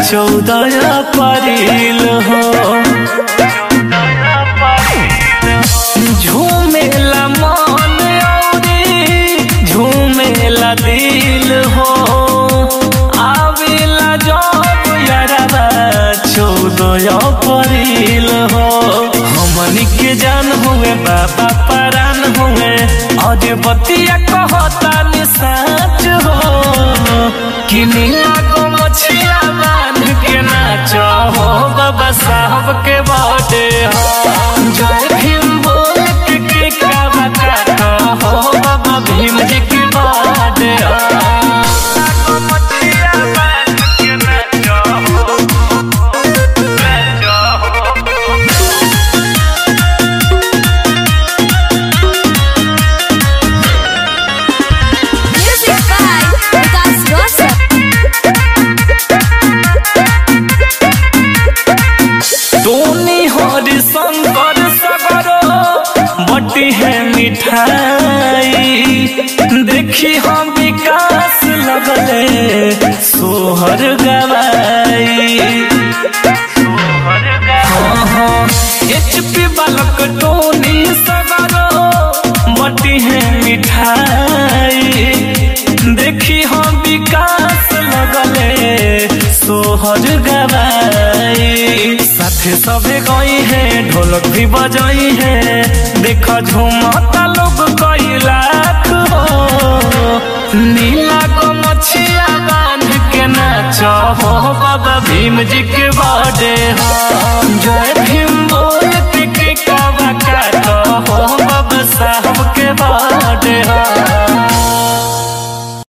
चौदह परिल हो झूमेला मन औरी झूमेला दिल हो आवेला जब यारबा चौदह परिल हो हमनी के जान हुए बाबा परान हुए और बतिया कहता नि साच हो कि नीला को मछिया बांध के नाचो हो बाबा साहब के बर्थडे हो जय भीम बोल के के का बता हो बाबा भीम जी की बर्थडे हो नीला को मछिया बांध के नाचो हो, नाचो हो। Music by Vikas Rosas. सोनी हरि शंकर सगरो बटी है मिठाई देखी हम विकास लगले सोहर गवाई हाँ हाँ एचपी बालक टोनी सगरो बटी है मिठाई देखी हम विकास लगले सोहर गवाई साथे सबे गई है ढोलक भी बजाई है देखो झूमता लोग कई लाख हो नीला को मछिया बांध के नाचो हो बाबा भीम जी के